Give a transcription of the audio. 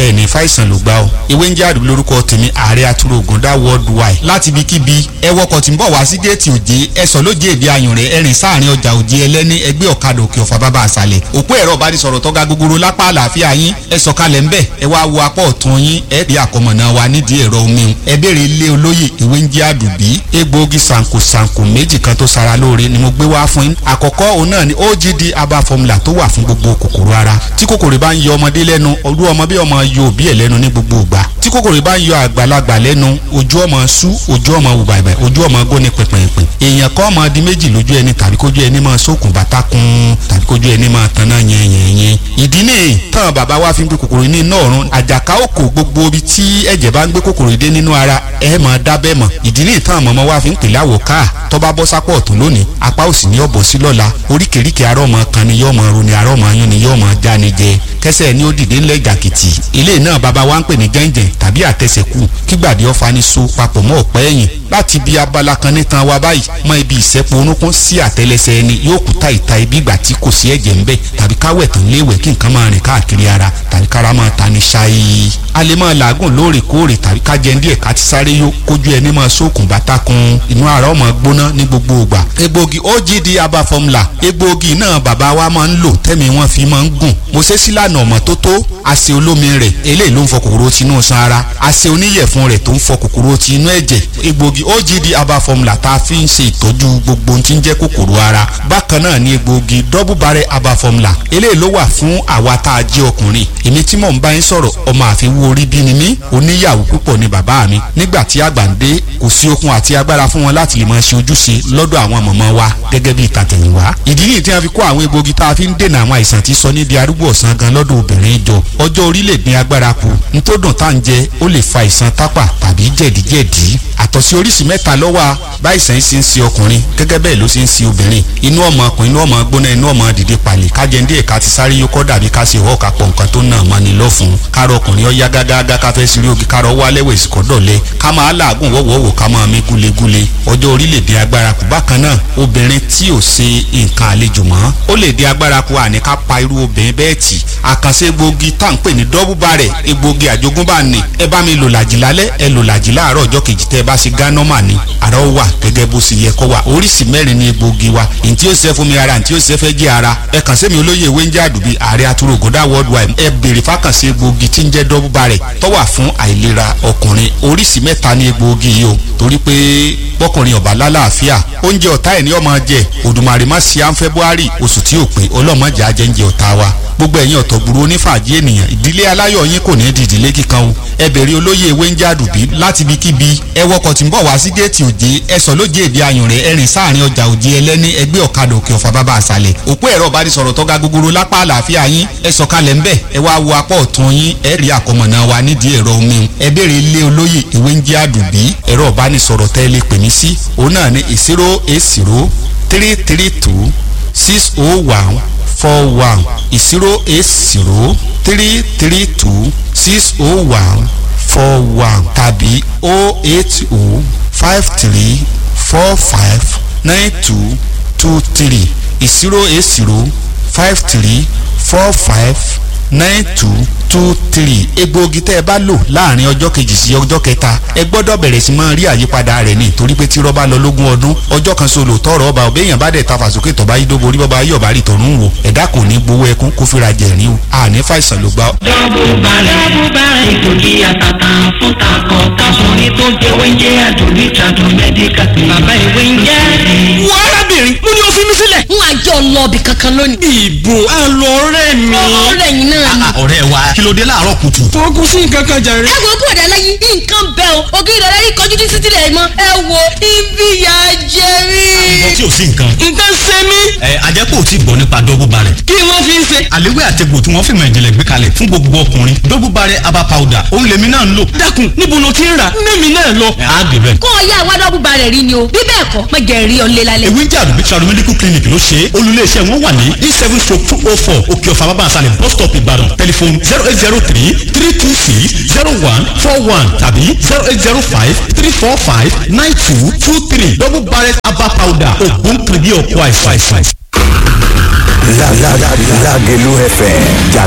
ẹ̀ ní fàìsàn ló gbá o ewé ń jẹ́ àdúgbò lórúkọ tèmi ààrẹ atúrò ògùndá worldwide láti ibikíbi ẹ wọkọ̀ tí ń bọ̀ wá sí géètì òjé ẹ sọ lóje èdè ayùn rẹ̀ ẹ̀rìn sáàrin ọjà òjé ẹlẹ́ni ẹgbẹ́ ọ̀kadà òkè ọ̀fà bàbá àṣàlẹ̀ òpó ẹ̀rọ ìbánisọ̀rọ̀ tọ́ga gogoro lápá àlàáfíà yín ẹ sọ̀kalẹ̀ ńbẹ̀ ẹ wá wo apá ọ̀tún yín ẹ rí àkọmọ̀nà wa nídìí ẹ̀rọ omi ẹ béèrè ilé olóyè ewé ń jẹ́ àdùbí egbòogi sànkò sànkò méjì kan tó sara lóore ni mo gbé wá fún yín àkọ́kọ́ òun náà ni ogd aba formula tó wà fún gbogbo kòkòrò ara tí kòkòrò bá ń yọ ọmọdé lẹ́nu olú ọmọ bí ọmọ yọ òbí ẹ̀ lẹ́nu ní gbogbo ìgbà tí kòkòrò bá ń yọ àgbàlagbà lẹ́nu ojú ọmọ sú ojú ọmọ wù bàbà ojú ọmọ góni pẹ̀pẹ̀pẹ̀ èèyàn kọ́ ọmọ di méjì lójú ẹni tàbí kójú ẹni máa sókun bàtà kun tàbí kójú ẹni máa tanná yẹnyẹnyẹn ìdí nìyí tán bàbá wa fi ń gbé kòkòrò ní iná ọ̀run àjàká òkò gbogbo ibi tí ẹ̀jẹ̀ bá ń gbé kòkòrò dé nínú ara ẹ̀ máa dábẹ́ mọ̀ ìdí nìyí tán mọ̀mọ́ wa fi ń pè láwọ̀ káà tó bá bọ́ sápọ̀ ọ̀tún lónìí apá òsì ní ọ̀bọ̀ sí lọ́la oríkèéríkèé arọ́ ọmọ kan ni yọ́ ọmọ ro ni arọ́ ọmọ yún ni yọ́ ọmọ já ni jẹ kẹsẹ̀ ni ó dìde ńlẹ̀ jàkìtì ilé náà bàbá wa ń pè ní gẹ́ǹgẹ̀ tàbí àtẹsẹ̀kù kígbàdé ọ̀fà ni so papọ̀ mọ́ ọ̀pẹ́ ẹ̀yìn láti bí abala kan nítan wa báyìí mọ ibi ìsẹ́pọ̀ orúnkún sí àtẹlẹsẹ̀ ẹni yóò kú ta ìta ibi ìgbà tí kò sí ẹ̀jẹ̀ ńbẹ̀ tàbí káwẹ̀ tán léwẹ̀ kí nǹkan máa rìn káàkiri ara tàbí kára máa ta ni ṣáyé a lè máa làágùn lóòrèkóòrè tàbí ká jẹ díẹ̀ ká ti sáré yó kójú ẹni máa sókun bàtà kun inú ara ọmọ gbóná ní gbogbo ìgbà egbògi ogd aba formula egbògi náà bàbá wa máa ń lò tẹ́mi wọn fi máa ń gùn mo ṣe sílànà ọmọ tó tó àṣẹ olómi rẹ̀ eléyìí ló ń fọ kòkòrò tinú san ara àṣẹ oníyẹ̀fun rẹ̀ tó ń fọ kòkòrò tinú ẹ̀jẹ̀ egbògi ogd aba formula tá a fi ń ṣe ìtọ́jú gbogbo ohun tí ń jẹ́ kòkòrò ara bákan náà ni egbògi double barrel aba formula eléyìí ló wà fún àwa tá a jẹ́ ọkùnrin èmi tí mò ń bá yín sọ̀rọ̀ ọmọ àfiwú orí bí ni mí oníyàwó púpọ̀ ni bàbá mi nígbà tí àgbà ń dé kò sí okun àti agbára fún wọn láti lè máa ṣe ojúṣe lọ́dọ̀ àwọn mọ̀mọ́ wa gẹ́gẹ́ bí ìtàtẹ̀yìnwá ìdí nìyí tí wọ́n fi kó àwọn egbògi tá a fi ń dènà àwọn àìsàn tí sọ ní di arúgbó ọ̀sán gan lọ́dọ̀ obìnrin jọ ọjọ́ orí lè dín agbára kù nítòdùn tá à ń jẹ ó lè fa àìsàn tápà tàbí jẹ̀díjẹ̀dí àtọ̀sí oríṣi mẹ́ta ló wà báyìísàn ṣe ń ṣe ọkùnrin gẹ́gẹ́ bẹ́ẹ̀ ló ṣe ń ṣe obìnrin inú ọmọ ọkùnrin inú ọmọ gbóná inú ọmọ dìde palẹ̀ kájẹ ndé ẹ̀ka ti sáré yókọ́ dàbí ká ṣe ìwọ́ kápọ̀ nǹkan tó náà mọ́ni lọ́fun kárọ̀ ọkùnrin ó yá gágágá ká fẹ́ sírí ogi kárọ̀ wá lẹ́wọ̀ ìsìkọ́ dọ̀lẹ́ ká máa làágùn wọ́wọ́wọ́ ká máa mí gúlegúle ọjọ́ orí lè dín agbára kù bákan náà obìnrin tí ò ṣe nǹkan àlejò mọ́ ó lè dín agbára kù àní ká pa irú obìnrin bẹ́ẹ̀ tì àkànṣe egbògi tá à ń pè ní dọ́bù bàrẹ̀ egbògi àjogúnbá ni ẹ bá mi lò làjì lálẹ́ ẹ lò làjì láàárọ̀ ọjọ́ kejì tẹ́ ẹ bá ṣe gánọ́mà ni àrà ó wà gẹ́gẹ́ bó ṣe yẹ kó wà oríṣi mẹ́rin ni egbògi wa ntí ó ṣe fún mi ara ntí ó ṣe fẹ́ jẹ́ ara ẹ kàn sí mi olóyè ewé ń jẹ́ àdùbí ààrẹ atúrò ògùndà worldwide ẹ béèrè fákànṣe egbògi tí ń jẹ́ dọ́bù bàrẹ̀ tó wà fún àìlera ọkùnrin oríṣi mẹ́ta ni egbògi yìí o torí pé bọ́kùnrin ọ̀bà lálàáfíà oúnjẹ ọ̀tá ẹ̀ ní ọmọ jẹ òdùmarè má ṣe à ń february oṣù tí ò pé ọlọ́mọdé ajẹ́ńjẹ ọ̀tá wa gbogbo ẹ̀yin ọ̀tọ̀gbùrú onífàájì ènìyàn ìdílé aláyọ̀ yín kò ní í di ìdílé kíkan o ẹ bèrè olóyè ewé ń jádùbí láti ibikíbi ẹ wọkọ̀ tí ń bọ̀ wá sí géètì òjé ẹ sọ lóje èdè ayùn rẹ̀ ẹ̀rìn sáàrin ọjà òjé ẹlẹ́ni ẹgbẹ́ ọ̀kadà òkè ọ̀fà bàbá àṣàlẹ̀ òpó ẹ̀rọ ìbánisọ̀rọ̀ tọ́ga gogoro lápá àlàáfíà yín ẹ sọ̀kalẹ̀ ńbẹ̀ ẹ wá wo apá ọ̀tún yín ẹ rí àkọmọ̀nà wa nídìí ẹ̀rọ omi ẹ bèrè ilé olóyè ewé ń jádùbí ẹ̀rọ ìbánisọ̀rọ̀ tẹ́ lè pè mí sí òun náà ní zero eight zero three three two six oh one four one zero eight zero three three two six oh one four one tàbí oh eight oh five three four five nine two two three zero eight zero five three four five nine two two three egbòogi tẹ́ ẹ bá lò láàrin ọjọ́ kejì sí ọjọ́ kẹta ẹ gbọ́dọ̀ bẹ̀rẹ̀ sí máa rí àyípadà rẹ̀ ní torí pé tí rọ́bà lọ lógún ọdún ọjọ́ kan solo tọrọ ọba ọbẹ̀yàn bá dẹ̀ ta fàsókè tọ́ba yídóbo orí bọ́ba yọ̀bá rí tọ̀run wò ẹ̀dá kò ní gbowó ẹkún kó fira jẹ̀rín o àní fàìsàn ló gbá. dọ́bù balẹ̀ dọ́bù balẹ̀ ìkòkí àtàtà fún takọ̀ káfọ́nì tó jẹ́ wẹ́ńjẹ́ àdùnní tàdùn mẹ́díkà bàbá ìwé ń jẹ́. wọ́n arábìnrin mo ní o fi mí sílẹ̀. n àjọ lọ́ọ̀bì kankan lónìí. ìbò àlọ́ ọ̀rẹ́ mi. ọ̀rẹ́ yìí náà ni. ọ̀rẹ́ wa kí ló dé láàárọ̀ kùtù. fọkùn sí nǹkan kan jàre. ẹ wo bọ̀dà lẹ́yìn nǹkan bẹ́ẹ̀ o ògiri ìdọ̀rẹ́ yìí kọjú títí tilẹ̀ mọ́ ẹ wo ibi ìyá jẹ mí. ìbọn tí ò sí nǹkan. nǹkan ṣe mí. ẹ ajẹ́pọ̀ tí gbọ́ nípa dọ́bù barẹ̀. kí wọ́n fi ń ṣe. àléwé àtẹ̀gbò tí wọ́n fi mọ̀ ìjìnlẹ̀ gbé kalẹ̀ fún gbogbo ọkùnrin dọ́bù barẹ̀ aba powder òun lèmi náà ń lò. dákun níbo ló ti ń rà mẹ́mi náà lọ. ẹ á gbé bẹ́ẹ̀. kó o yá àwa dọ́bù ba rẹ̀ rí ni o bí bẹ́ẹ̀ kọ́ mọ jẹ́ rí ọ lé lálẹ́. ewé ń jà àdùbí travel medical clinic ló ṣe é olùléeṣẹ́ wọn wà ní e seven stroke two oh four òkè ọ̀fà bàbá àṣàlẹ̀ bus stop ìbàdàn tẹlifon zero eight zero three three two six zero one four one tàbí zero eight zero five three four five nine two two three double barrel herbal powder ògùn kìrìbí ọ̀pọ̀ àìsàn. Lágẹ̀lú FM jà